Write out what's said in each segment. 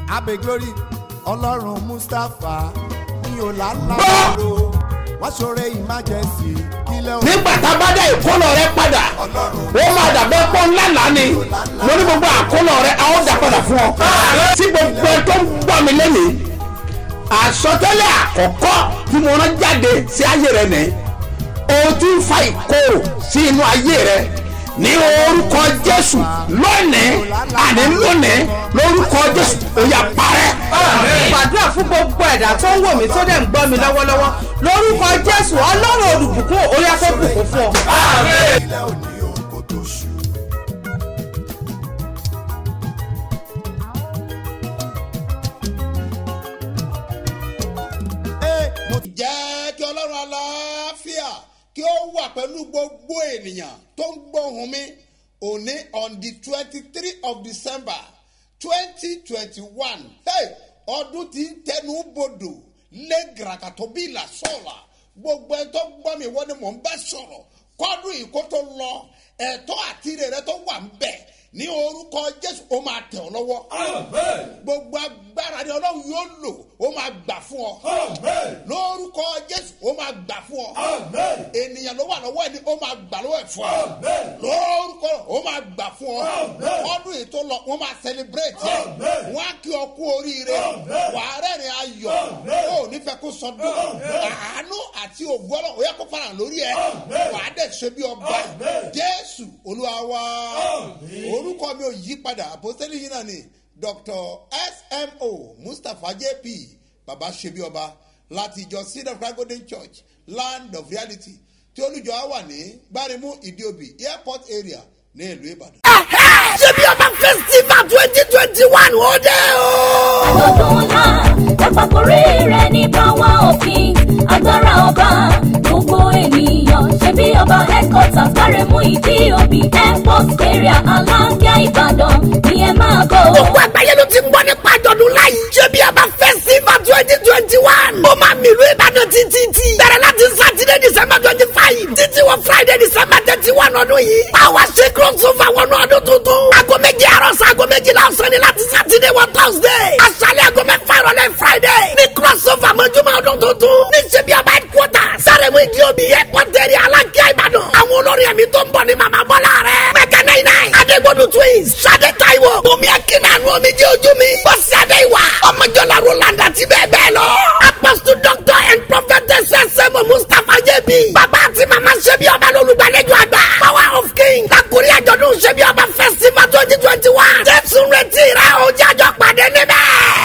abe glory ọlọ́run mustapha ní ọ̀làlàbọ̀rọ̀ wọ́n ṣoore emergency kílẹ̀ òun nígbà tá a bá dá ìkólọ rẹ padà ó máa dàbẹ́ pọ́ ńlá lánì mo ní gbogbo àkólọ rẹ a ó dà padà fún ọ. tí gbogbo ẹ tó ń gbọ́ mi lẹ́nìí àsọtẹ́lẹ̀ àkọ́kọ́ tí mo rán jáde sí ayé rẹ nìyí o ti ń fa ìkorò sí inú ayé rẹ ní orúkọ jésù lónìí àní lónìí lórúkọ jésù ó yá parẹ́. gbàdúrà fún gbogbo ẹ̀dá tó ń wò mí tó dẹ̀ ń gbọ́ mi lọ́wọ́lọ́wọ́ lórúkọ jésù ọlọ́run olùbùkún orí afẹ́bùkún fún ọ. kílẹ̀ òní òun kò tó ṣù. Ee, mo ti jẹ́ kí ọlọ́run aláfíà kí ó wà pẹ̀lú gbogbo ènìyàn tó ń gbóhùn mi òní on the twenty three of december twenty twenty one ọdún tí ń tẹnu bodò lé gàràkàtọ́ bí ìlà sọ̀rọ̀ gbogbo ẹ tó gbọ́ mi wọ́n ni mò ń bá sọ̀rọ̀ kọ́dún yìí kó tó lọ ẹ̀tọ́ àti rere tó wà ń bẹ̀ ní orúkọ jésù ó máa tẹ̀ ọ́ lọ́wọ́ gbogbo agbára ni ọlọ́run yóò lò ó máa gbà fún ọ lórúkọ jésù ó máa gbà fún ọ ènìyàn ló wà lọ́wọ́ ẹni ó máa gbà lọ́wọ́ ẹ̀ fún ọ lórúkọ ó máa gbà fún ọ ọdún yìí tó lọ wọ́n máa celebrate ẹ wọ́n á kí ọ kú oríire wàá rẹ́rìn ayọ̀ ó nífẹ̀ẹ́ kó sọdún àánú àti ògùn ọlọ́run ó yẹ kó fara lórí ẹ wàá dẹ̀ ṣe bí ọba jésù olúwa wa orúkọ mi ò yí padà àpòsílẹ̀ yìí náà ni dr smo mustapha jp baba ṣebi ọba láti ìjọ seed of christ golden church land of reality tí olùjọ á wà ní gbárimú ìdíòbí airport area ní ìlú ìbàdàn. ṣé bí ọba festival twenty twenty one ó dé o. àjọ̀dún ńlá ẹ̀pàkórí rẹ̀ ní power of king agbára ọba gbogbo ènìyàn ṣe bí ọba headquarters kárẹ̀mú ìdí òbí airport area aláǹgá ìbàdàn ni ẹ máa bọ̀. gbogbo àgbáyé ló ti ń gbọ́ nípa àjọ̀dún láyé. ṣé bí ọba festival twenty twenty one. ó máa mìlú ìbàdàn títí tí. bẹ̀rẹ̀ láti sátidé december twenty five. títí wọ friday december thirty one ọdún yìí. power ṣe crossover wọnú ọdún tuntun. aago méjì àárọ̀ sí aago méjìlá ọ̀sán ni láti sátidé wọ thursday. aṣálẹ̀ aago mẹ́fà ìrọ̀lẹ́ friday. ní crossover mọ́júmọ́ ọdún tuntun. ní ṣe bí ọba headquarters. sáré-mú ìdí omi airport area alákíá ìbàdàn. àwọn olórin ẹ̀mí tó ń bọ̀ ní màmá bọ́lá rẹ̀. mẹ́kẹ́ náà náà. adégbodò twins. sade taiwo. bùnmi akínàánú omi jẹ́ ojú mi. bọ́sì adéwà. ọmọjọ́lá roland àti bẹ́ẹ̀ bẹ́ẹ̀ lọ. apostle doctor and prophetess sẹ́mu mustapha jẹ́bi. bàbá àti màmá ṣẹ́bi ọba lọ́lùgbàlejò àgbà. power of king. lakuri àjọ̀dún ṣẹ́bi ọba festival twenty twenty one. jésù retí rẹ̀ o jájọ́ pàdé níbẹ̀.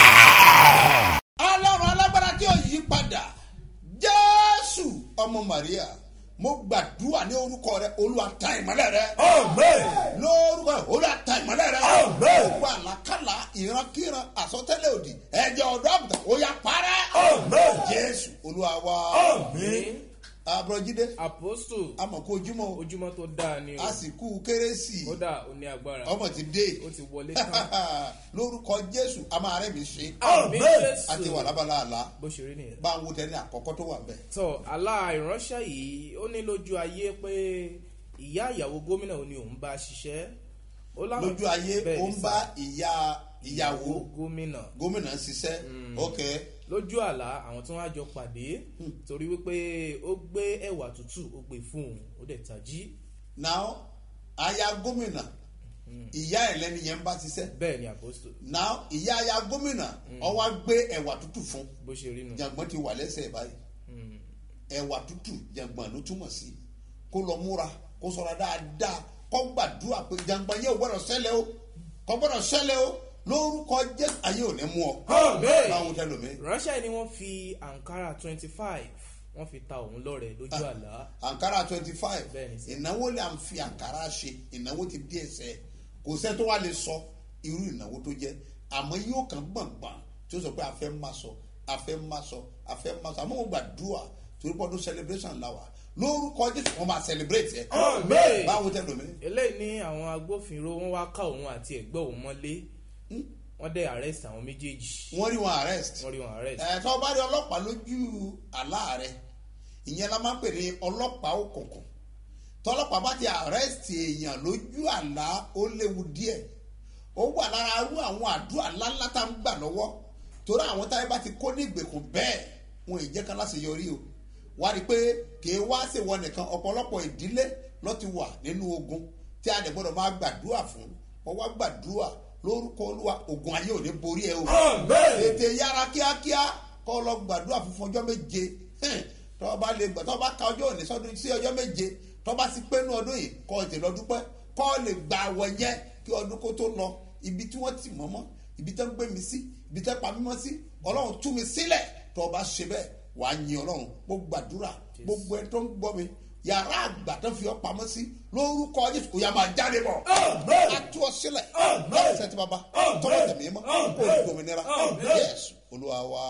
ọlọ́run alágbára tí ò yí padà jésù ọmọ maria mo gbàdúrà ní orúkọ rẹ olúwa ta ìmọ̀lẹ̀ rẹ lórúkọ rẹ olúwa ta ìmọ̀lẹ̀ rẹ gbogbo àlàkàlà ìrankíran àsọtẹ́lẹ̀ òdì ẹ̀jẹ̀ ọ̀dọ́ àbùtà ó yà parẹ́ jésù olúwa wa àbúrọ̀jídé apostle amọ̀kú ojúmọ́ o, ojúmọ́ tó dáa ni o àsìkò kérésì kódà ó ní agbára ọmọ ti dé ó ti wọlé tán lórúkọ jésù a máa rẹ́ mi ṣe àmì àti wà jésù lábala àlá bó ṣe rí nìyẹn. bá ń wo tẹ́lẹ̀ àkọ́kọ́ tó wà bẹ́ẹ̀. tọ àlá ìránṣẹ́ yìí ó ní lójú ayé pé ìyá ìyàwó gómìnà ò ní òun bá ṣiṣẹ́ ó láwọn- lójú ayé Bẹ́ẹ̀ ó ni ń sà. bá ìyá ìyàwó gómìnà gómìnà ń ṣiṣẹ́ ok lójú àlá àwọn tí wọn á jọ pàdé torí wípé ó gbé ẹwà tútù ó gbé fún òun ó dẹ̀ tají now aya gómìnà ìyá ẹ̀ lẹ́ni yẹn ń bá ṣiṣẹ́ bẹ́ẹ̀ ni apostle now ìyá aya gómìnà ọwọ́ gbé ẹ̀wà tútù fún bó ṣe rí nu jàngbọ́n ti wà lẹ́sẹ̀ báyìí ẹ̀wà tútù jàngbọ́n ló túmọ̀ sí kó lọ múra kó sọ̀rọ̀ dáadáa kó gbàdúrà pé jàngbọ́n yóò gbọ́dọ̀ sẹ́lẹ̀ o kó gbọ́dọ̀ sẹ́lẹ̀ o lórúkọ jésù ayé ò ní mú ọ báwọn tẹ lómi. ìránṣẹ́ yìí ni wọ́n fi ankara twenty five wọ́n fi ta òun lọ́rẹ̀ lójú àlá ankara twenty five Bẹ́ẹ̀ni sir. ìnáwó lè à ń fi ankara ṣe ìnáwó ti bí ẹsẹ̀ kò sẹ́ tó wá lè sọ irú ìnáwó tó jẹ́ àmọ́ yóò kàn gbọ̀ngbọ̀n tí ó sọ pé a fẹ́ má sọ a fẹ́ má sọ a fẹ́ má sọ àmọ́ mo gbàdúrà torí pọ́dún celebration la wà lórúkọ jésù wọn máa celebrate ẹ báwo tẹ lómi. eléyìí ní àwọn agbófinró wọn wá ká òun àti ẹgbẹ́ òun mọ́lé wọ́n dẹ̀ arrest àwọn méjèèjì wọ́n rí wọn arrest wọ́n rí wọn arrest ẹ̀ tó bá rí ọlọ́pàá lójú àlá rẹ ìyẹn la máa ń pè ní ọlọ́pàá òkùnkùn tọ́lọ́pàá bá ti arrest èèyàn lójú àlá ó léwu díẹ̀ ó wà lára arú àwọn àdúrà ńláńlá tá à ń gbà lọ́wọ́ torí àwọn táyé bá ti kó ní ìgbèkùn bẹ́ẹ̀ wọn ì jẹ́ kan láti yọrí o wá rí i pé kì í wá ṣèwọ nìkan ọ̀pọ̀lọpọ̀ ìdílé ló ti wà nínú ogun tí a dẹ̀ gbọ́dọ̀ máa gbàdúrà fún wọn wá gbàdúrà lórúkọ olúwa ogun ayé ò ní borí ẹ o tètè yára kíákíá kọ́ lọ gbàdúrà fún fún ọjọ́ méje tọ́ bá lè gbà tọ́ bá ka ọjọ́ òní sọ́dún sí ọjọ́ méje tọ́ bá sì pé nú ọdún yìí kọ́ ètè lọ dúpẹ́ kọ́ lè gba àwọ̀ yẹn kí ọdún kó tó lọ ibi tí wọ́n ti mọ́ mọ́ ibi tẹ́ ń gbé mi sí ibi tẹ́ pa mí mọ́ sí ọlọ́run tú mi sílẹ̀ tọ́ bá ṣe bẹ́ẹ̀ wà á yin ọlọ́run mo gbàdúrà gbogbo ẹni tó ń gbọ́ mi yàrá àgbà tó fi ọ́ pamọ́ sí lórúkọ jésù kò yà máa jáde bọ̀ a tú ọ sílẹ̀ ṣe ti bàbá tọ́lá tẹ̀mí mọ́ kó o gbòmìnira yẹ́sù olúwa wa.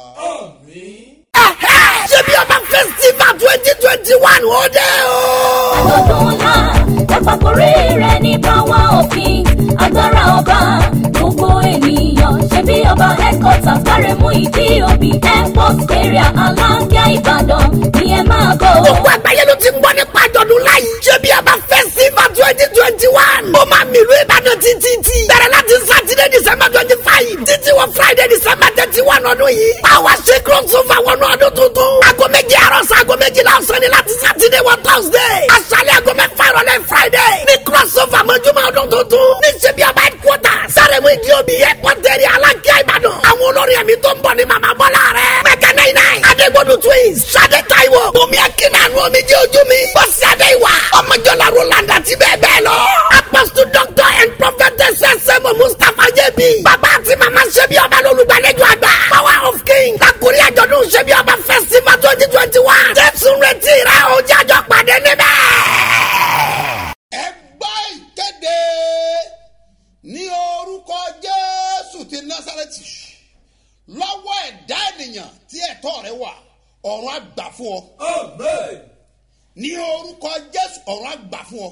ṣé bí ọba festival twenty twenty one ó dé o. àjọ̀dún ńlá ẹ̀pàkórí rẹ̀ ní power òfin agbára ọba gbogbo ènìyàn ṣe bí ọba headquarters kárẹ̀mú ìdí òbí airport area aláǹgá ìbàdàn ni ẹ máa bọ̀. gbogbo àgbáyé ló ti ń gbọ́ nípa àjọ̀dún láyé. ṣé bí ọba festival twenty twenty one. ó máa mìlú ìbàdàn títí tí. bẹ̀rẹ̀ láti sátidé december twenty five. títí wọ friday december thirty one ọdún yìí. power ṣe crossover wọnú ọdún tuntun. aago méje àárọ̀ sí aago méjìlá ọ̀sán ni láti sátidé wọ thursday. aṣálẹ̀ aago mẹ́fà ìrọ̀lẹ́ friday. ní crossover mọ́júmọ́ ọdún tuntun. ní ṣe bí ọba headquarters. sáré-mú ìdí omi airport area alákíá ìbàdàn. àwọn olórin ẹ̀mí tó ń bọ̀ ní màmá bọ́lá rẹ̀. mẹ́kẹ́ náírà nine. adégbodò twins. sade taiwo. bùnmi akínàánú omi jẹ́ ojú mi. bọ́sì adéwà. ọmọjọ́lá roland àti bẹ́ẹ̀ bẹ́ẹ̀ lọ. apostle doctor and prophetess sẹ́mu mustapha jẹ́bi. bàbá àti màmá ṣẹ́bi ọba lólùgbàlejò àgbà. power of king. lakuri àjọ̀dún ṣẹ́bi ọba festival twenty twenty one. jésù retí rẹ̀ o jájọ́ pàdé níbẹ̀. ẹ gbọ́ ìkéde ní orúkọ jésù ti násàrẹ́tì lọ́wọ́ ẹ̀dá ènìyàn tí ẹ̀tọ́ rẹ wà ọ̀run àgbà fún ọ ní orúkọ jésù ọ̀run àgbà fún ọ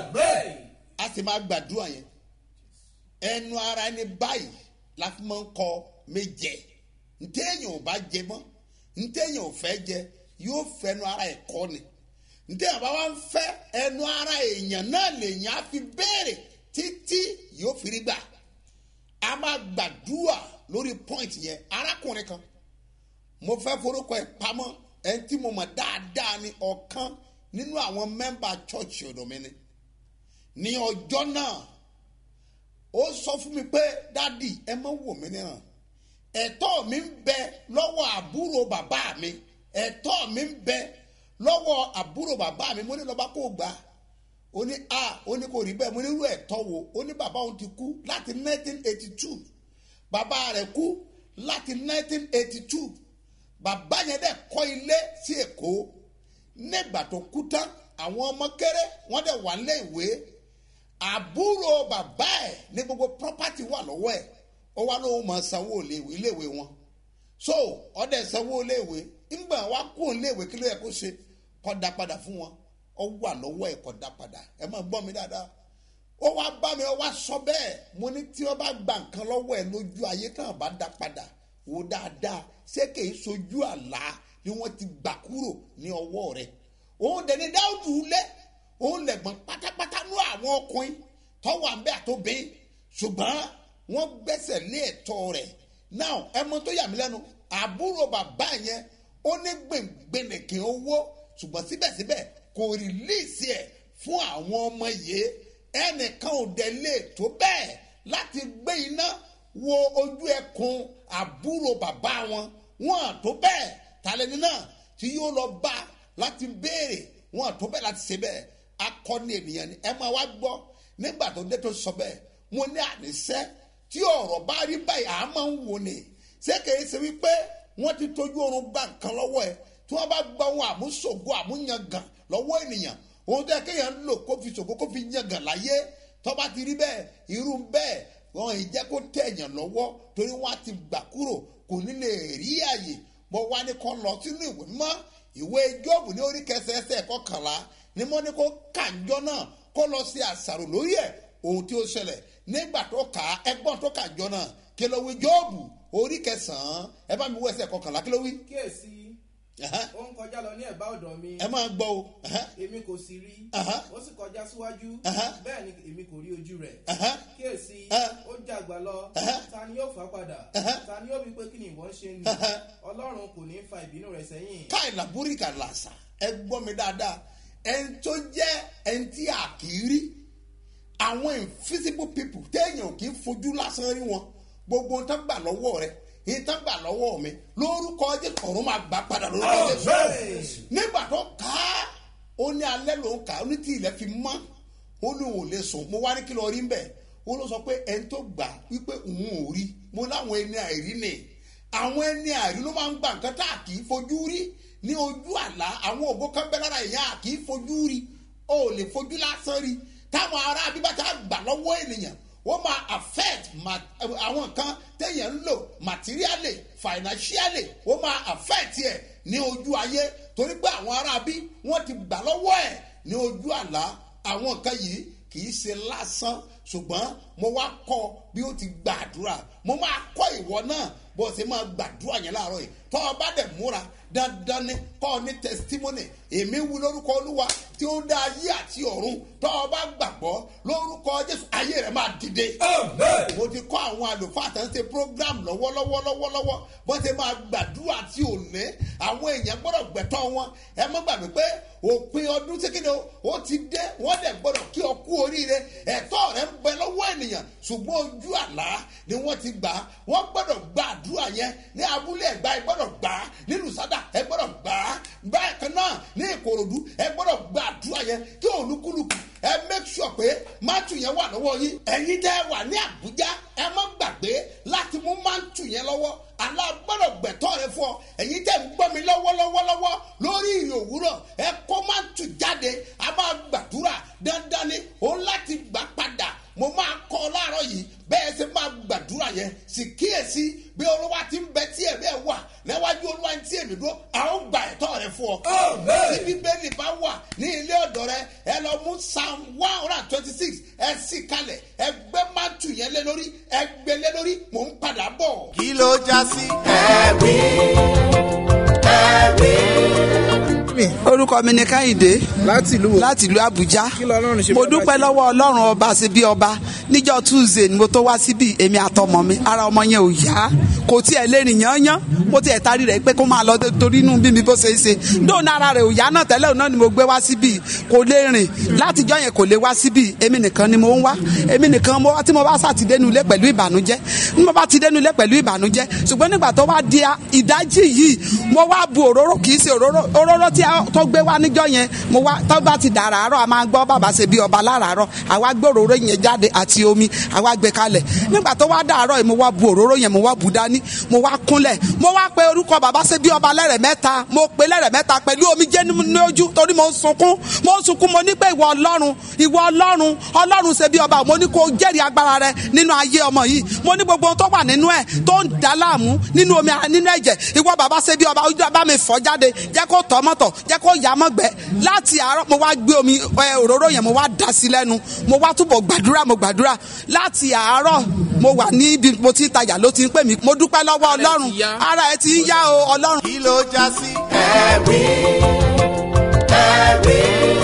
a sì máa gbàdúrà yẹn ẹnu ara ẹni báyìí la fi máa ń kọ méje ntẹ́yìn ò bá jẹ mọ́ ntẹ́yìn ò fẹ́ jẹ yóò fẹnu ara ẹ̀ kọ́ ni ntẹ́yìn bá wá ń fẹ́ ẹnu ara èèyàn náà lèèyàn á fi béèrè títí yóò fi rí gbà a máa gbàdúrà lórí point yẹn arákùnrin kan mo fẹ́ forúkọ ẹ̀ pamọ́ ẹni tí mo mọ̀ dáadáa ni ọ̀kan nínú àwọn mẹ́mbà church ọ̀dọ̀ mi ni ní ọjọ́ náà ó sọ fún mi pé dádì ẹ má wò mí níran ẹ̀tọ́ mi ń bẹ lọ́wọ́ àbúrò bàbá mi ẹ̀tọ́ mi ń bẹ lọ́wọ́ àbúrò bàbá mi mo ní lọ́ba kó gbà á ó ní a ó ní kò rí bẹ́ẹ̀ mo ní irú ẹ̀tọ́ wo ó ní bàbá òun ti kú láti 1982 bàbá rẹ̀ kú láti 1982 bàbá yẹn dẹ̀ kọ́ ilé sí èkó nígbà tó kú tán àwọn ọmọ kéré wọ́n dẹ̀ wà nílé ìwé àbúrò bàbá ẹ̀ ní gbogbo property wà lọ́wọ́ ẹ̀ ó wá lóun máa sanwó iléèwé wọn so ọdẹ sanwó iléèwé ńgbà wá kú iléèwé kí ló yẹ kó ṣe kó dá padà fún wọn ó wà lọ́wọ́ ẹ̀ kó dá padà ẹ máa gbọ́ mi dáadáa ó wá bá mi ó wá sọ bẹ́ẹ̀ mo ní tí wọ́n bá gba nǹkan lọ́wọ́ ẹ̀ lójú ayé tán bá dá padà wò dáadáa ṣé kìí sojú àlá ni wọ́n ti gbà kúrò ní ọwọ́ rẹ̀ òun dẹ̀ ní dáúdù lé òun lẹ̀gbọ́n pátápátá ní àwọn ọkùnrin tọ́wọ́ àbẹ́ àtòbí ṣùgbọ́n wọ́n gbẹ́sẹ̀ lé ẹ̀tọ́ rẹ̀ now ẹ mọ tó yà mí lẹ́nu àbúrò bàbá yẹn ó ní gbẹ̀ngbẹ̀nẹ̀kẹ̀ owó ṣùgbọ́n síbẹ̀síbẹ̀ kò rìlíìsì ẹ̀ fún àwọn ọmọ yìí ẹnìkan ò dẹ̀ lè tó bẹ́ẹ̀ láti gbé iná wo ojú ẹkùn àbúrò bàbá wọn wọn tó bẹ́ẹ̀ tàlẹ́ni náà tí yóò lọ bá láti béèrè wọn tó bẹ́ẹ̀ láti ṣe bẹ́ẹ̀ akọni ènìyàn ni ẹ máa wá gbọ́ nígbà tó dé tó sọ bẹ́ẹ̀ mo ní àníṣẹ́ tí ọ̀rọ̀ bá rí báyìí à máa ń wò ni ṣé kìí ṣe wípé wọ́n ti tójú oorun gba nǹkan lọ́wọ́ ẹ tí wọ́n bá gba ohun àmúṣògo àmúyangàn lọ́wọ́ ènìyàn ohun tó yẹ kéèyàn ń lò kó fi ṣògo kó fi yangàn láyé tó bá ti rí bẹ́ẹ̀ irú bẹ́ẹ̀ wọn ì jẹ́ kó tẹ̀yàn lọ́wọ́ torí wọ́n á ti gbà kúrò kò ní lè rí àyè bọ́ wá ní kó lọ sínú ìwé mọ́ ìwé jọ́ọ̀bù ní orí kẹsẹ̀ẹsẹ̀ kọkànlá ni mo ní kó kànjọ́ náà kó lọ sí àṣàrò lórí ẹ̀ ohun tí ó ṣẹlẹ̀ nígbà tó kà á ẹgbọ́n tó kànjọ́ náà kí ló wí jọ́ọ̀bù orí kẹsàn-án ẹ bá mi wọ ẹsẹ̀ kọkànlá kí ló wí. kíyèsí Ẹ̀hẹ́. ó ń kọjá lọ ní ẹ̀bá ọ̀dọ̀ mi ẹ máa gbọ́ o Ẹ̀hẹ́. èmi kò sì rí Aha. ó sì kọjá síwájú Aha. bẹ́ẹ̀ ni èmi kò rí ojú rẹ̀ Ẹ̀hẹ́. kíyèsí Aha. ó jàgbá lọ Aha. ta ni yóò fà á padà Aha. ta ni yóò wí pé kí ni ìwọ ń ṣe ni Aha. ọlọ́run kò ní fa ìbínú rẹ̀ sẹ́yìn káìlà búríkà làṣà ẹ gbọ́ mi dáadáa ẹni tó jẹ́ ẹni tí a kì í rí àwọn invisible people téèyàn kì í fojú lásán rí wọn gbogbo ohun tán gbà lọ́wọ́ rẹ yìí tán gbà lọ́wọ́ mi lórúkọ jésù ọ̀run máa gbà padà lórúkọ jésù nígbà tó ká ó ní alẹ́ ló ń kà ó ní tí ilẹ̀ fi mọ́ ó ní òun ò lè sùn mo wá ní kí lọ rí mbẹ́ ó ló sọ pé ẹni tó gbà wípé òun ò rí mo láwọn ẹni àìrí ni àwọn ẹni àìrí ló máa ń gba nǹkan tá a kì í fojú rí ní ojú àlá àwọn ògbó kan bẹ lára èèyàn a kì í fojú rí o ò lè fojú lásán rí táwọn ará abíbátá gbà lọ́wọ́ ènìyàn wọ́n máa affect ma- àwọn nǹkan téèyàn ń lò materially financially wọ́n máa affect ẹ̀ ní ojú ayé torí pé àwọn ará bí wọ́n ti gbà lọ́wọ́ ẹ̀ ní ojú àlá àwọn nǹkan yìí kì í ṣe lásán ṣùgbọ́n mo wá kọ́ bí ó ti gbàdúrà mo máa kọ́ ìwọ náà bó o ṣe máa gbàdúrà yẹn láàárọ̀ yìí tọ́ ọ bá dẹ̀ múra dandan ni kọ́ ọ ní testimony èmi wú lórúkọ olúwa tí ó dá ayé àti ọ̀run tọ́ ọ bá gbàgbọ́ lórúkọ jésù ayé rẹ̀ máa dìde. mo ti kọ́ àwọn àlùfáà tó ń ṣe program lọ́wọ́lọ́wọ́ lọ́wọ́lọ́wọ́ bó ṣe máa gbàdúrà tí ò ní àwọn èèyàn gbọ́dọ̀ gbẹ̀tọ́ wọn ẹ má gbàgbé pé òpin ọdún sékéde ó ti dé wọ́n dẹ̀ gbọ́dọ̀ kí ọ kú oríire ẹ̀tọ́ rẹ̀ ń bẹ lọ́wọ́ ènìyàn ṣùgbọ́n ojú àlá ni wọ́n ti gbà á wọ́n gbọ́dọ̀ gba àdúrà yẹn ní abúlé ẹ̀gbá ẹ gbọ́dọ̀ gbà á nílùú sádà ẹ gbọ́dọ̀ gbà á bákan náà ní ìkòròdú ẹ gbọ́dọ̀ gba àdúrà yẹn kí olúkúlùkù ẹ make sure pé mátù yẹn wà lọ́wọ́ yín ẹ̀yin tẹ́ ẹ wà ní àbújá ẹ má gbàgbé láti mú mátù yẹn lọ́wọ́ alágbọ́dọ̀ gbẹ̀tọ́ rẹ fún ọ ẹ̀yin tẹ́ ń gbọ́ mi lọ́wọ́lọ́wọ́lọ́wọ́ lórí ìrìn òwúrọ̀ ẹ kó mátù jáde a máa gbàdúrà dandan ni òun láti gbà padà mo máa kọ́ ọ láàárọ̀ yìí bẹ́ẹ̀ ṣe máa gbàdúrà yẹn sì kíyèsí bí olúwa ti ń bẹ tí ẹ̀ bẹ́ẹ̀ wà níwájú olúwa tí èmi dúró a ó gba ẹ̀tọ́ rẹ fún ọ. tí bíbélì bá wà ní ilé ọ̀dọ̀ rẹ ẹ lọ mú psalm one hundred and twenty six ẹ sì kalẹ̀ ẹ gbé mátù yẹn lé lórí ẹ gbé lé lórí mò ń padà bọ̀. kí ló já sí. ẹ̀rí ẹ̀rí. orúkọ mi ni káyìndé láti ìlú wo láti ìlú àbújá Kí lọ́lọ́run ṣe mo fún ẹ dúpẹ́ báyìí? lọ́wọ́ ọlọ́run ọba ṣe bí ọba níjọ́ tuesday ni mo tó wá síbi èmi àtọmọ mi ara ọmọ yẹn ò yá kò tiẹ̀ lè rìn yányán mo tiẹ̀ tarí rẹ̀ pé kó máa lọ dé- torí inú bí mi bó ṣe é ṣe dóònà ara rẹ̀ ò yá náà tẹ́lẹ̀ náà ni mo gbé wá síbi kò lè rìn látijọ́ yẹn kò lè wá síbi èmi nìkan ni mo ń wá èmi nìkan mo wá tí mo bá sàtidénu ilé pẹ̀lú ìbànújẹ́ ní mo bá ti dénú ilé pẹ̀lú ìbànújẹ́ ṣùgbọ́n nígbà tó wá di a- ìdájí yìí mo wá bu òróró kì í ṣe òróró òróró tí a- tó gbé wá níjọ́ yẹn mo wá tó bá ti dàràárọ̀ a máa gbọ́ bàbá ṣe bí ọba láràárọ̀ àwa gbé òróró yẹn jáde àti omi àwa gbé kalẹ̀ nígbà tó wá dàrọ̀ yìí mo wá bu òróró yẹn mo wá bu dání mo wá kúnlẹ̀ mo wá pe orúkọ bàbá ṣe bí ọba lẹ́rẹ̀ mẹ́ta mo pe lẹ́rẹ̀ mẹ́ta pẹ̀lú omi jẹ́ ní ojú torí mo ń sunkún mo ń sunkún mo ní pé ìwọ ọlọ́run ìwọ ọlọ́run ọlọ́run ṣe bí ọba mo ní kó jẹ́rìí agbára rẹ nínú ayé ọmọ yìí mo ní gbogbo ohun tó wà nínú ẹ̀ tó ń dá láàmú nínú omi nínú ẹ̀jẹ̀ ìwọ bàbá ṣe bí ọba ojú bá mi fọ́ jáde jẹ́ kó tọ́ mọ́tọ̀ jẹ́ kó yá mọ́gbẹ́ láti àárọ̀ mo wá gbé omi ẹ, òróró yẹn mo wá dà sí lẹ́nu mo wá túbọ̀ gbàdúrà mo gbàdúrà láti àárọ̀ mo wà níbi mo ti ń tajà ló ti ń pè mí mo dúpẹ́ lọ́wọ́ ọlọ́run ti yá. ara ẹ ti ń yá o ọlọ́run. kí ló já sí. ẹ̀rí ẹ̀rí.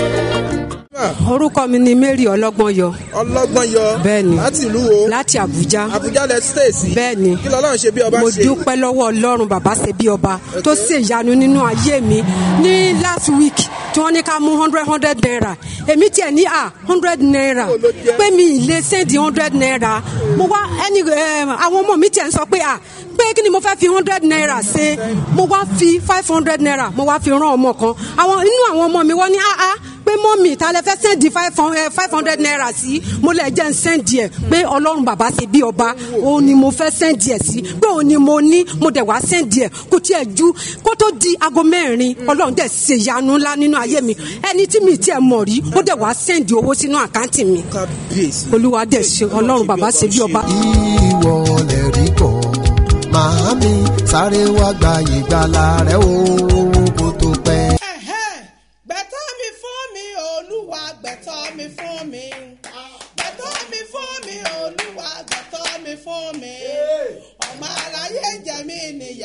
orúkọ mi ni mary ọlọ́gbọ́nyọ ọlọ́gbọ́n yọ Bẹ́ẹ̀ni. láti ìlú wo láti àbújá àbújá lẹ stéèsì Bẹ́ẹ̀ni. kí lọ́lọ́run ṣe bí ọba mo ṣe dúpẹ́ lọ́wọ́ ọlọ́run bàbá ṣe bí ọba tó ṣe ìyanu nínú ayé mi ní last week tí wọ́n ní ká mú hundred hundred naira èmi tiẹ̀ ní à hundred naira Ó ló jẹ́. pé mi ì lè sẹ́ndì hundred naira mo wá ẹni eh, àwọn ọmọ mi tiẹ̀ ń sọ pé à pé kí ni mo fẹ́ fi hundred naira ṣe mo wá fi five hundred naira mo wá fi rán ọmọ kan àwọn inú àwọn ọmọ mi wọ́n ní ah ah pé mọ́mì ta lẹ fẹ́ sẹ́ndì five hundred naira sí mo lẹ̀ jẹ́ ń sẹ́ndì ẹ̀ pé ọlọ́run bàbá ṣe bí ọba òun ni mo fẹ́ sẹ́ndì ẹ̀ sí pé òun ni mo ní mo dẹ̀ wá sẹ́ndì ẹ̀ kò tiẹ̀ ju kó tó di aago mẹ́rin ọlọ́run dẹ̀ ṣe ìyanu ńlá nínú ayé mi ẹni tí mi tiẹ̀ mọ̀ rí ó dẹ̀ wá sẹ́ndì owó sínú àkáǹtì mi kábíyèsí olúwa dẹ̀ ṣe ọlọ́run bàbá ṣe bí ọba. ìwọ lè rí kọ́ màámi sáré wá gba ìgbàlà rẹ o kó tó pẹ́. Ẹ̀hẹ́n, gbẹ̀tọ́ mi fún mi olúwa gbẹ̀tọ́ mi fún mi gbẹ̀tọ́ mi fún mi olúwa gbẹ̀tọ́ mi fún mi ọmọ aráyé jẹ mí níyà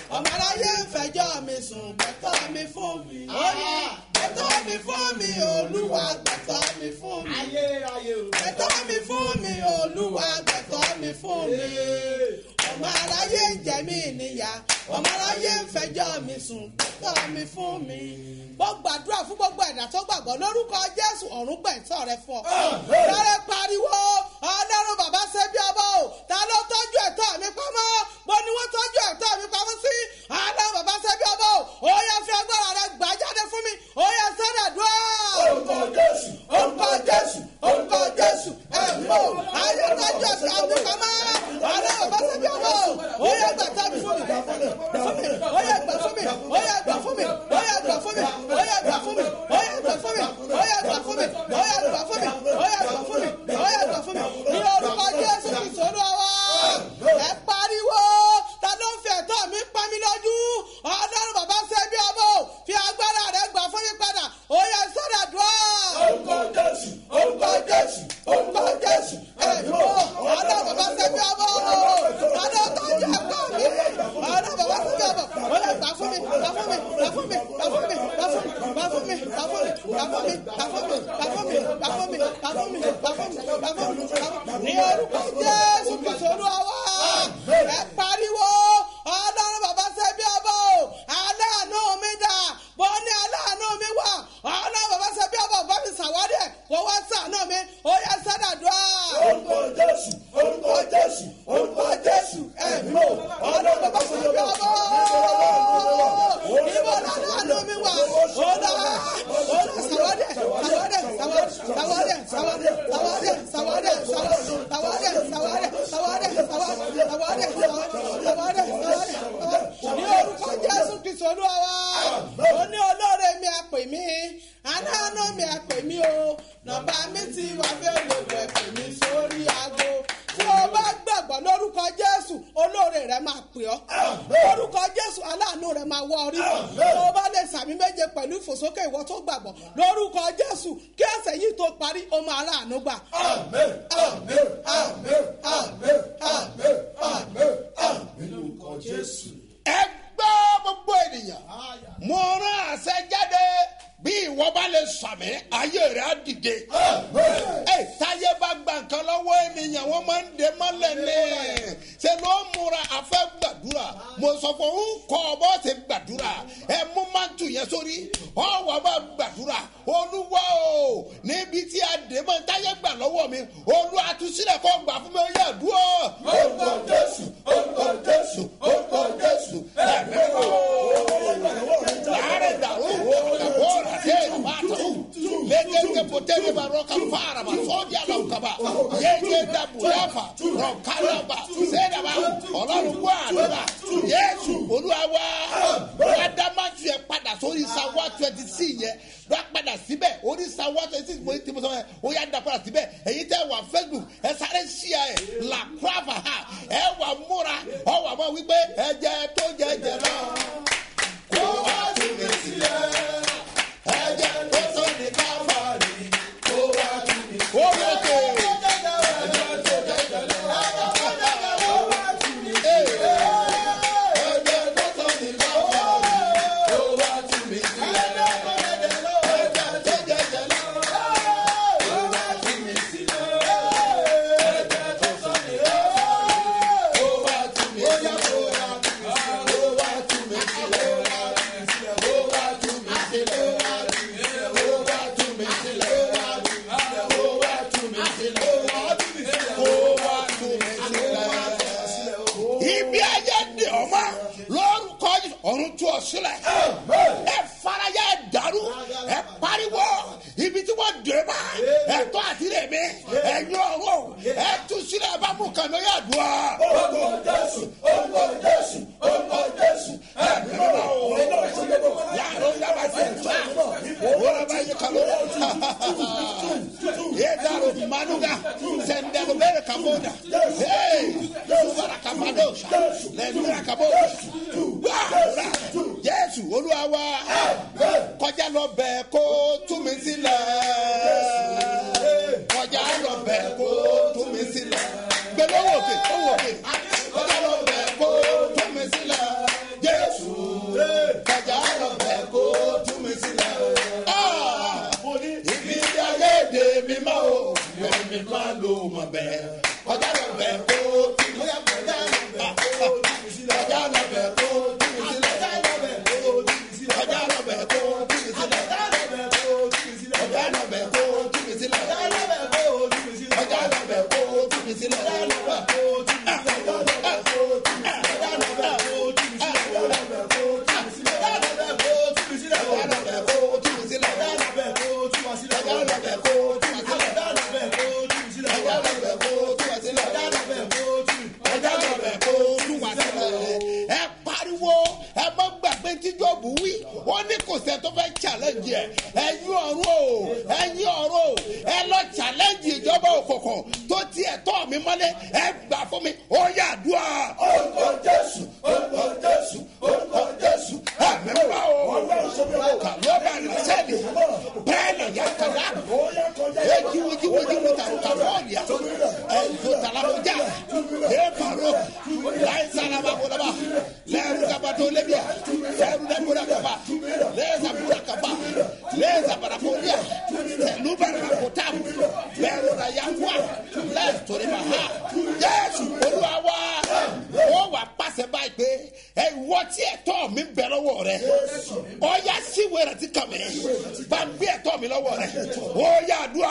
ọmọ aráyé ń fẹjọ́ mi sùn gbẹ̀tọ́ mi fún mi. gbẹ̀tọ́ mi fún mi olúwa gbẹ̀tọ́ mi fún mi. gbẹ̀tọ́ mi fún mi olúwa gbẹ̀tọ́ mi fún mi. ọmọ aráyé ń jẹ mí níyà ọmọ aráyé ń fẹjọ́ mi sùn gbẹ̀tọ́ mi fún mi. mo gbàdúrà fún gbogbo ẹ̀dá tó gbàgbọ́ lórúkọ jésù ọ̀run gbẹ̀tọ́ rẹ fún ọ. lọ́rẹ́ pariwo ọlọ́run bàbá ṣe bí ọba o ta ló tọ́jú ẹ̀tọ́ mi pamọ́ mo ní wọ́n tọ́jú ẹ̀tọ́ mi pamọ́ sí ọlọ́run bàbá ṣe bí ọba o ó yẹ fi agbára rẹ gbà jáde fún mi ó yẹ sọ́dọ̀ dùn. orúkọ jésù orúkọ jésù orúkọ jésù ẹ̀mọ́ ayé tọ́jú ẹ̀tọ́ mi pamọ́ ọlọ́run bàbá ṣe bí ọba o ó yẹ gbà tọ́ mi fún mi gbà fún mi ó yẹ gbà fún mi ó yẹ gbà fún mi ó yẹ gbà fún mi ó yẹ gbà fún mi ó yẹ gbà fún mi ó yẹ gbà fún mi ó yẹ gbà fún mi ó yẹ gbà fún mi ó yẹ gbà fún mi ní orúkọ jésù kìí sọ́dọ̀ wa ẹ pariwo ta ló ń fi ẹ̀tọ́ mi pa mí lójú ọlọ́run bàbá ṣe bí ọmọ o fi agbára rẹ gbà fún mi padà ó yẹ sọ́dọ̀ dùn. orúkọ jésù orúkọ jésù orúkọ jésù ẹ̀mọ́ ọlọ́run bàbá ṣe bí ọmọ o ta ló tọ́jú ẹ̀tọ́ mi ọlọ́run bàbá ṣe bí ọmọ ó yẹ gbà fún mi gbà fún mi gbà fún mi gbà fún mi gbà fún mi gbà fún mi gbà fún mi gbà fún mi gbà fún mi gbà fún mi gbà fún mi gbà fún mi gbà fún mi gbà fún mi gbà fún mi ní orúkọ jésù kìí sọ́dọ̀ wa ẹ pariwo ọlọ́run bàbá ṣe bí ọba o aláàánú mi dà bó ní aláàánú mi wà ọlọ́run bàbá ṣe bí ọba bá mi ṣàwárí ẹ̀ kó wá sàánú mi ó yẹ sádàdúrà. orúkọ jésù orúkọ jésù orúkọ jésù ẹ̀mí o ọlọ́run bàbá ṣe bí ọba ìbò aláàánú mi wà ọ̀dà ọ̀dà ṣàwárí ẹ̀ ṣàwárí ẹ̀ ṣàwárí ẹ̀ ṣàwárí ẹ̀ ṣàwárí ẹ̀ ṣàwárí ẹ̀ ṣàwárí ẹ̀ ṣàwárí ẹ̀ ṣàwárí ẹ̀ ṣàwárí ẹ̀ ṣàwárí ẹ̀ ní orúkọ jésù kristu olúwa wa ó ní olóore mi àpè mí aláàánú mi àpè mí o nọmba mi ti wà fẹ́ lè wẹ̀ pè mí sórí aago tí o bá gbàgbọ́ lórúkọ jésù olóore rẹ máa pè ọ́ lórúkọ jésù aláàánú rẹ máa wọ orí tí o bá lè sàmì méje pẹ̀lú ìfòsókè ìwọ tó gbàgbọ́ lórúkọ jésù kí ẹsẹ̀ yìí tó parí o máa ráàánú gbà. àmín àmín àmín àmín àmín àmín àmín lórúkọ jésù. ẹ gbọ́ gbogbo ènìyàn mo rán àṣẹ jáde bí ìwọ bá lè sàmì ayé rẹ á dìde. ẹ táyé bá gba nǹkan lọ́wọ́ ènìyàn wọ́n máa ń dè mọ́lẹ̀ ní. ṣe ló ń múra afẹ́ gbàdúrà mo sọ fún un kọ́ ọ bọ́ ṣe gbàdúrà ẹ mú mántù yẹn sórí ọwọ́ bá gbàdúrà olúwa o níbi tí a dè mọ́ táyé gbà lọ́wọ́ mi olúwa àtúnṣílẹ̀ kọ́ gbà fún mi ó yẹ dúró. orúkọ jésù orúkọ jésù orúkọ jésù ẹ̀mí wò láàrin dàrú kàbọ̀rà dé màtó lẹ́gẹ̀dẹ̀ pọ̀tẹ́lẹ̀ bá rọ̀ kàfàrà bá sọ́jà lọ kaba yéé dàbò yàfà rọ̀ kálọ̀bà sẹ́dàbà ọlọ́run gbọ́ àdúrà yéésù olúwa wá wàdàmásù yẹ padà sórí sáwá twenty six yẹ wá padà síbẹ̀ orí sáwá twenty six mo ti mo sọ yẹ ó yà dà padà síbẹ̀ èyí tẹ́ wà facebook ẹ sáré ṣíà ẹ là kúrafà ha ẹ wà múra ọ wà mọ wípé ẹ jẹ tó jẹ jẹ náà kó wá sí mi sílẹ̀ ẹ jẹ tó tó ní káfáàrí kó wá sí mi sílẹ̀. ó yẹ kó. ibi ayé di ọmọ lórúkọ Jésù, ọ̀run tú ọ sílẹ̀ ẹ faraya ẹ dàrú ẹ pariwo ibi tí wọ́n dè má ẹ tọ́ àti rè mí ẹ yọ ọ̀rọ̀ ẹ tú sílẹ̀ ẹ bá mú kàmí yà dùn ọ́. orúkọ jésù orúkọ jésù orúkọ jésù ẹ nínú yàrá yàrá ti fa wọ́n bá yẹ kàlọ́ yé dàrú manuga sẹ̀ndẹ̀lú bẹ́ẹ̀ kàbọ̀dà ee subara kapadosha lẹ́nura kabosha wàhálà jésù olúwa wa kọjá lọ bẹ́ẹ̀ kó tú mi sílẹ̀ kọjá lọ bẹ́ẹ̀ kó tú mi sílẹ̀ gbẹlẹ́ owó òkè owó òkè kọjá lọ bẹ́ẹ̀ kó tú mi sílẹ̀ jésù. ló mọ̀ bẹ́ẹ̀ kọjá lọ bẹ̀ kó tì mí sílẹ̀ kọjá lọ bẹ̀ kó tì mí sílẹ̀ kọjá lọ bẹ̀ kó tì mí sílẹ̀ kọjá lọ bẹ̀ kó tì mí sílẹ̀ kọjá lọ bẹ̀ kó tì mí sílẹ̀ kọjá lọ bẹ̀ kó tì mí sílẹ̀ kọjá lọ bẹ̀ kó tì mí sílẹ̀ kọjá lọ bẹ̀ kó tì mí sílẹ̀ kọjá lọ bẹ̀ kó tì mí sílẹ̀ kọjá lọ bẹ̀ kó tì mí sílẹ̀ kọjá lọ bẹ̀ kó tì mí sílẹ̀ kọjá lọ bẹ̀ kó tì mí sílẹ̀ kọjá lọ bẹ̀ kó tì mí sílẹ̀ kọjá lọ bẹ̀ kó tì mí sílẹ̀ kọjá lọ bẹ̀ kó tì mí sílẹ̀ kọjá lọ bẹ̀ kó tì mí sílẹ̀ kọjá lọ bẹ̀ kó tì mí sílẹ̀ kọjá lọ bẹ̀ kó tì mí sílẹ̀ kọjá lọ bẹ̀ kó tì mí sílẹ̀ kọjá lọ bẹ̀ kó tì mí kọjá lọ bẹ̀ kó tì mí sílẹ̀ ẹ pariwo ẹ má gbàgbé tí jọ́ọ̀bù wí ó ní kò sẹ́ tó fẹ́ challenge ẹ ẹ̀yin ọ̀run o ẹ̀yin ọ̀run o ẹ lọ challenge ìjọba òkùnkùn tó tiẹ̀ tọ́ mi mọ́lẹ̀ ẹ gbà fún mi ó yà dùn à. orúkọ jésù orúkọ jésù orúkọ jésù ẹ̀mí wá o kàlọ́ bá rẹ̀ sẹ́ẹ̀lì bẹ́ẹ̀ nà yà kàdá ẹ jíwo jíwo jíwo tàbí kàfọ́ọ̀lì à ẹ jò tàlàkùjá ẹ pàrọ̀ láì sálábà kọlọ́bà lẹ́rù kaba tó lébi à lẹ́rù dẹ́gbọ́dà kaba lẹ́sà búra kaba lẹ́sà barakolia tẹ̀lú bàrà kòtàm lẹ́rù rà yakuwa lẹ́sù torí ma ha jésù olúwa wá ó wà pàṣẹ báyìí pé ẹ wọ́ tí ẹ̀tọ́ mi bẹ̀ lọ́wọ́ rẹ ọ yà síwèé rẹ ti kàn mí bá ń gbé ẹ̀tọ́ mi lọ́wọ́ rẹ ó yà dùn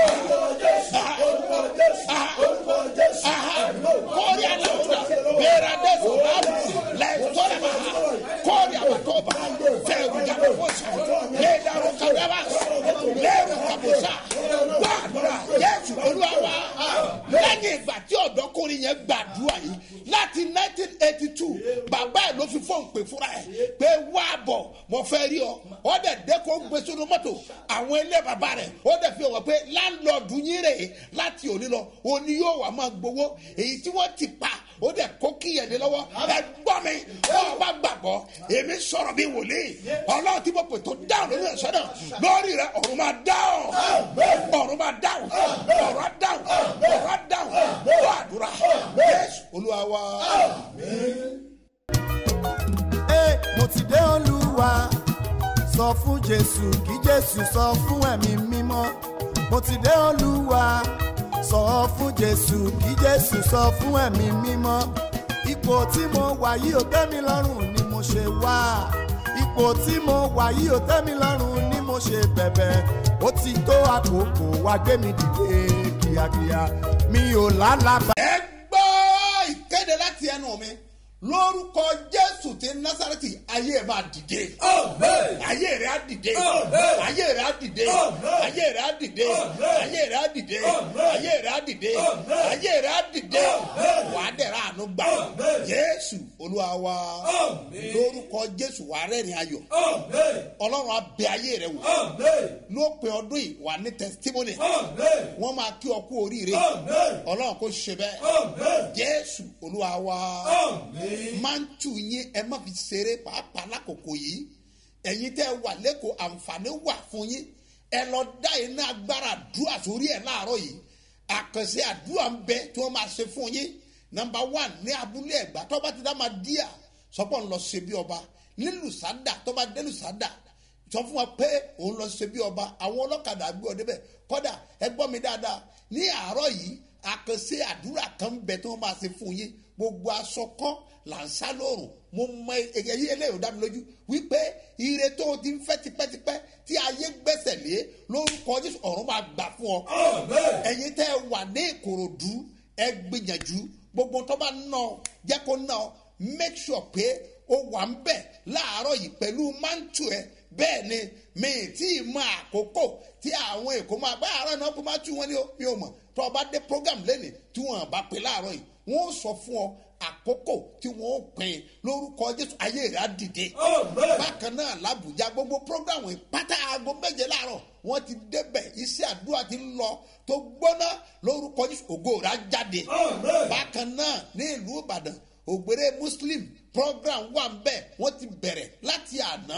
kọ́ọ̀rì àlàkùnà bẹ́ẹ̀rẹ̀ adẹ́sọ̀ báàbù lẹ́sọ̀rọ̀ bá kọ́ọ̀rì àbàtọ́ba fẹ́ẹ̀rù jàpọ̀sà lẹ́ẹ̀dàrú kàdábà lẹ́ẹ̀rù kàbọ̀sà gbàdúrà yẹ́sù olúwa lẹ́yìn ìgbà tí ọ̀dọ́kùnrin yẹn gbàdúrà yìí láti nineteen eighty two bàbá ẹ̀ ló fi fóun pè fúnra ẹ̀ pé wá bọ̀ mo fẹ́ rí ọ ọ dẹ̀ dẹ́kun gbé sínú mọ́tò àwọn ilé bàbá rẹ̀ ó dẹ̀ fi hàn pé láńlọ́ọ̀dù yín rè é láti òní lọ òní yóò wà máa gbowó èyí tí wọ́n ti pa ó dẹ̀ kó kíyèdè lọ́wọ́ ẹ gbọ́ mi ọ bá gbàgbọ́ èmi sọ̀rọ̀ bí wòlíì ọlọ́run tí mo pè tó dáhùn lórí ẹ̀sọ́ náà lórí rẹ ọ̀run máa dáhùn ọ̀run máa dáhùn ọ̀run á dáhùn ọ̀run á dáhùn wọ́n àdúrà yéésù olúwa wa. Ẹ, mo ti dé olúwa sọ fún jésù kí jésù sọ fún ẹ̀mí mímọ́ mo ti dé olúwa sọ fún jésù kí jésù sọ fún ẹ̀mí mímọ́ ipò tí mo wà yìí ò tẹ́ mi lọ́rùn ni mo ṣe wá ipò tí mo wà yìí ò tẹ́ mi lọ́rùn ni mo ṣe bẹ̀bẹ̀ ó ti tó àkókò wá gbé mi dìde kíákíá mi ò lálàbà. ẹ gbọ́ ìkéde láti ẹnu mi lórúkọ jésù ti násàrẹ́tì ayé ẹ̀ máa dìde ayé rẹ̀ á dìde ayé rẹ̀ á dìde ayé rẹ̀ á dìde ayé rẹ̀ á dìde ayé rẹ̀ á dìde ayé rẹ̀ á dìde wàá dẹ̀rẹ̀ àánú gbà jésù olúwa wa lórúkọ jésù wàá rẹ́rìn ayọ̀ ọlọ́run á bẹ ayé rẹ̀ wò lópin ọdún yìí wà ní testimony wọ́n máa kí ọ kú oríire ọlọ́run kò ṣe bẹ́ẹ̀ jésù olúwa wa máa ń tù yín ẹ má fi ṣeré pàápàá lákòókò yìí ẹ̀yin tẹ́ wà lẹ́kọ̀ọ́ àǹfààní wà fún yín ẹ lọ dá iná agbára àdúrà sórí ẹ̀ láàárọ̀ yìí àkànṣe àdúrà ń bẹ tí wọ́n máa ṣe fún yín nọmba one ní abúlé ẹ̀gbá tó bá ti dá máa díà sọ́pọ̀ ń lọ ṣe bí ọba nílùú sádà tó bá délùú sádà sọ fún wa pé òun lọ ṣe bí ọba àwọn ọlọ́kadà gbé ọ débẹ̀ kọ́dà ẹ gbọ́ mi dáadáa ní àárọ̀ yìí àkànṣe àdúrà kan ń bẹ tí wọ́n máa ṣe fún yín gbogbo aṣọ kan là ń sá lóòrùn mo mọ èyí eléyìí ò dá mi lójú wípé ire tó o ti ń fẹ́ tipẹ́tipẹ́ tí ayé gbẹ́sẹ̀ lé lórúkọ jésù ọ̀run máa gbà fún ọ. ẹ̀yin tẹ́ ẹ wà ní ìkòròdú ẹ gbìyànjú gbogbo tó bá ná ọ jẹ́ kó ná ọ make sure pé o wà ń bẹ̀ láàárọ̀ yìí pẹ̀lú mántù ẹ bẹ́ẹ̀ ni mi ì tí ì mọ àkókò tí àwọn èkó máa bá àárọ̀ náà kó máa tú wọn ní o mi ò mọ̀ tó o bá dé program lẹ́nìí tí wọ́n bá pè láàárọ̀ yìí wọ́n sọ fún ọ àkókò tí wọ́n pin lórúkọ jésù ayé rẹ̀ á dìde. bákan náà làbújá gbogbo programu ìpátá aago méje láàárọ̀ wọ́n ti débẹ̀ iṣẹ́ àdúrà ti ń lọ tó gbóná lórúkọ jésù ògo rẹ̀ á jáde. bákan náà ní ìlú ìbàdàn ògbéré muslim program wà ń bẹ̀ wọ́n ti bẹ̀rẹ̀ láti àná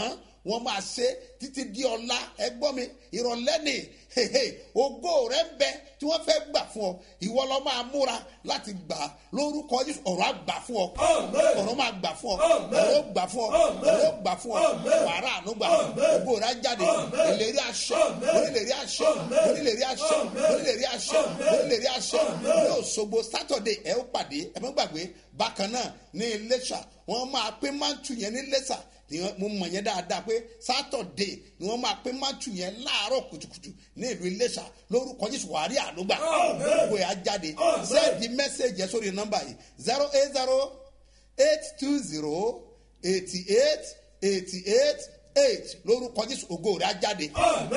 wọ́n máa ṣe títí di ọ̀la ẹgbọ́n mi ìrọ̀lẹ́ ni hehe, ògo rẹ ń bẹ tí wọ́n fẹ́ gbà fún ọ ìwọ lọ máa múra láti gbà á lórúkọ Jésù ọ̀rọ̀ á gbà fún ọ ọ̀rọ̀ máa gbà fún ọ ọ̀rọ̀ ó gbà fún ọ ọ̀rọ̀ ó gbà fún ọ wàrà àánú gbà ògo rẹ á jáde ìlérí àṣẹ onílérí àṣẹ onílérí àṣẹ onílérí àṣẹ onílérí àṣẹ ní Òṣogbo sátọ̀dé ẹ ó pàdé ẹ má gbàgbé bákan náà ní Iléṣà wọ́n máa pín mántù yẹn ní Iléṣà ni wọn- mo mọ̀ yẹn dáadáa pé sátọ̀dé ni wọ́n máa pín mántù yẹn láàárọ̀ kùtùkùtù ní ìlú Iléṣà lórúkọ Jésù wàárí àlùgbà gbogbo ẹ̀ á jáde sẹ́ẹ̀dì mẹ́sẹ̀gì ẹ̀ sórí nọ́mbà yìí zero eight zero eight two zero eighty eight eighty eight eight lórúkọ Jésù ògo rẹ̀ á jáde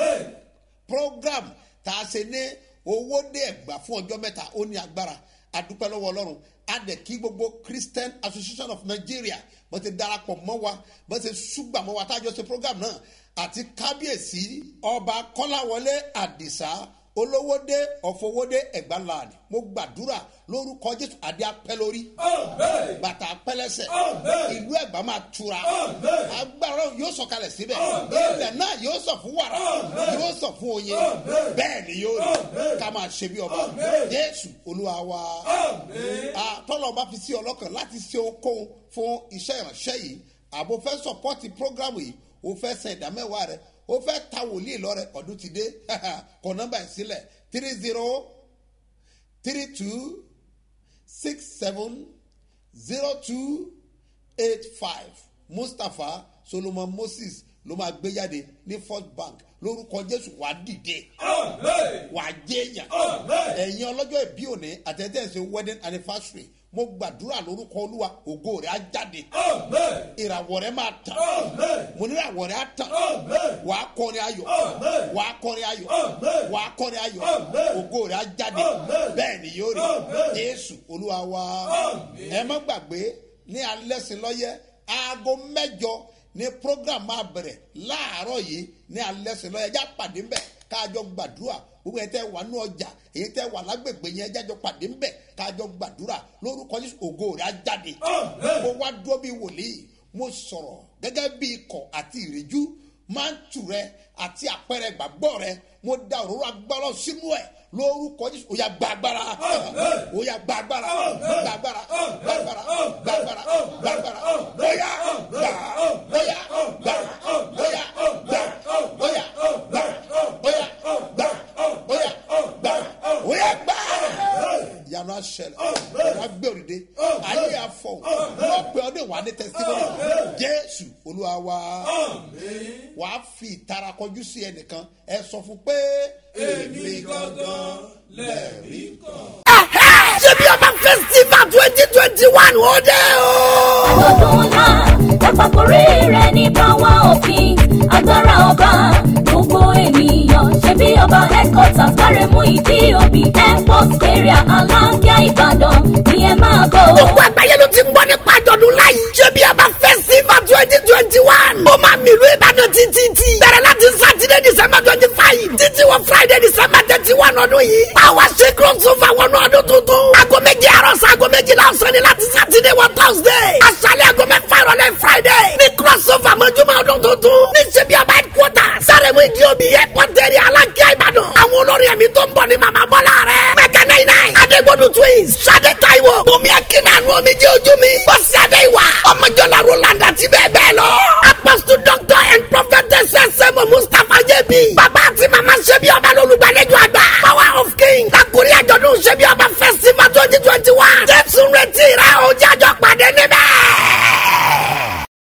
program tá a ṣe ní owó dé ẹgbà fún ọjọ́ mẹ́ta ó ní agbára adúpẹ́ lọ́wọ́ ọlọ́run a dẹ̀ kí gbogbo christian association of nigeria bó ti darapọ̀ mọ́ wa bó ti ṣùgbà mọ́ wa tá a jọ ṣe program náà àti kábíyèsí ọba kọ́láwọlé àdìsá olówódé ọ̀fọwódé ẹ̀gbáńláàdì mo gbàdúrà lórúkọ jésù adé apẹ́ lórí bàtà apẹ́lẹ́sẹ̀ ìlú ẹ̀gbá máa tura agbára yóò sọ̀kalẹ̀ síbẹ̀ ilẹ̀ náà yóò sọ fún wàrà yóò sọ fún oyin bẹ́ẹ̀ ni yóò rí ká máa ṣe bí ọba jésù olúwa wa Ah, tọ́lọ̀ bá fi sí ọlọ́kàn láti ṣe okòwò fún iṣẹ́ ìránṣẹ́ yìí àbò fẹ́ sọpọ́tì prógrámù yìí o fẹ́ san ìdámẹ́wàá rẹ o fẹ́ ta wòlíì lọ́rẹ ọdún ti dé kọ nọ́mbà yìí sílẹ̀ three zero three two six seven zero two eight five mustapha solomon moses ló máa gbé jáde ní first bank lórúkọ jésù wàá dìde wàá jẹyàn ẹ̀yin ọlọ́jọ́ ìbí òní àtẹ̀tẹ̀sẹ̀ wedding anniversary mo gbàdúrà lórúkọ olúwa ògo rẹ̀ á jáde ìràwọ̀ rẹ̀ máa tàn mo ní ìràwọ̀ rẹ̀ á tàn wàá kọrin ayọ̀ wàá kọrin ayọ̀ wàá kọrin ayọ̀ ògo rẹ̀ á jáde bẹ́ẹ̀ ni yóò rí jésù olúwa wa ẹ má gbàgbé ní alẹ́ sí lọ́yẹ́ aago mẹ́jọ ní program máa bẹ̀rẹ̀ láàárọ̀ yìí ní alẹ́ sí lọ́yẹ́ ẹjá pàdé ńbẹ̀ káàjọ gbàdúrà gbogbo ẹ̀ tẹ́ wà ní ọjà èyí tẹ́ wà lágbègbè yẹn ẹjájọ pàdé ńbẹ̀ káàjọ gbàdúrà lórúkọ jésù ògo rẹ̀ á jáde mo wá dúró bí wòlíì mo sọ̀rọ̀ gẹ́gẹ́ bí ikọ̀ àti ìrìjú máa ń tù rẹ àti àpẹẹrẹ gbàgbọ́ rẹ mo da òróró agbára sínú ẹ lórúkọ jésù ó yà gbàgbára ó yà gbàgbára gbàgbára gbàgbára gbàgbára gbàgbára bóyá gbà bóyá gbà bóyá gbà bóyá gbà bóyá gbà bóyá gbà bóyá gbà yanu aṣẹlẹ ọ̀rọ̀ agbẹ́rùdé ayé afọ wọ́n pè ọ́ ní wà ní tẹsítímọ́nì jésù olúwa wa wàá fi ìtara kọjú sí ẹnìkan ẹ sọ fún pé èmi gangan lẹ́ẹ̀rí kan. ṣebí ọba festival twenty twenty one ó dé o. àjọ̀dún ńlá ẹ̀pàkórí rẹ̀ ní power of king agbára ọba gbogbo ènìyàn ṣe bí ọba headquarters kárẹ̀mú ìdí òbí airport area aláǹgá ìbàdàn ni ẹ máa bọ̀. gbogbo àgbáyé ló ti ń gbọ́ nípa àjọ̀dún láyé. ṣebí ọba festival twenty twenty one. ó máa mìlú ìbàdàn títí tí. bẹ̀rẹ̀ láti sátidé december twenty five. títí wọ friday december thirty one ọdún yìí. power ṣe crossover wọnú ọdún tuntun. aago méje àárọ̀ sí aago méjìlá ọ̀sán ni láti sátidé wọ thursday. aṣálẹ̀ aago mẹ́fà ìrọ̀lẹ́ friday. ní crossover mọ́júmọ́ ọdún tuntun. ní ṣebí ọba headquarters. sáré-mú ìdí omi airport area alákíá ìbàdàn. àwọn olórin ẹ̀mí tó ń bọ̀ ní màmá bọ́lá rẹ̀. mẹ́kẹ́ náà náà. adégbodò twins. sade taiwo. bùnmi akínàánú omi jẹ́ ojú mi. bọ́sì adé ìwà. ọmọjọ́lá roland àti bẹ́ẹ̀ bẹ́ẹ̀ lọ. apostle doctor